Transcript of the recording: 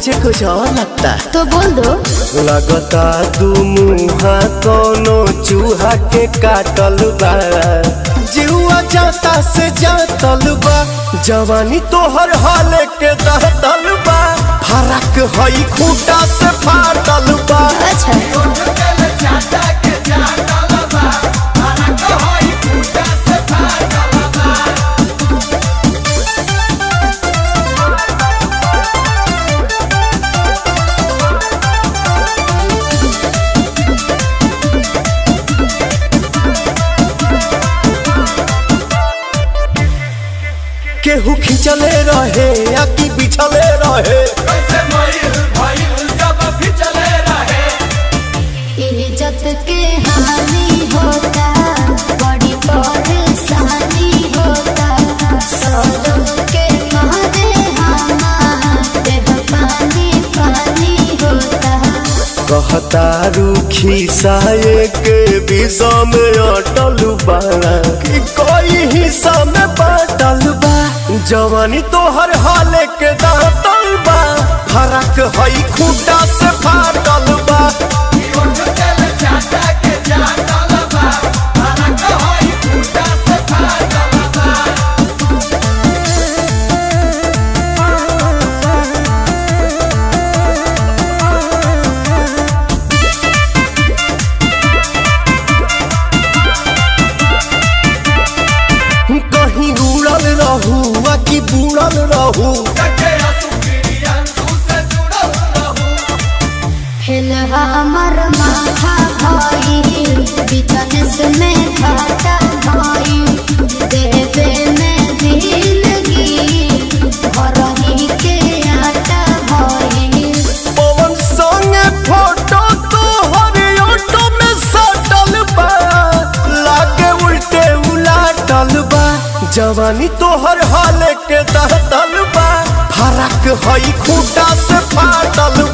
मुझे कुछ और लगता तो बोल दो लगता दू मुहा कोनो चूहा के काटल बा जीवा जाता से जातल बा जवानी तोहर हाल के दहतल बा फरक हई खूटा से फाटल बा अच्छा केहू खिंचले रहे या कि बिछले रहे इज्जत के हानि होता बड़ी परेशानी होता सौलों के मारे हमारे पानी पानी होता कहता रूखी साये के विषा में अटल बा कि कोई हिस्सा में बाटल बा जवानी तोहर हाल के दातल बा फरक हई खूटा से फाटल बा कहीं उड़ल रहू आ कि बुड़ल रहू हिल हमर माथा भाई बिजनेस में घाटा भाई देवे में दिलगी भरही के आटा भाई पवन संगे फोटो तोहर ऑटो में सटल बा लागे उल्टे उलाटल बा जवानी तोहर हाल के दहतल बा फरक हई खूटा से फाटल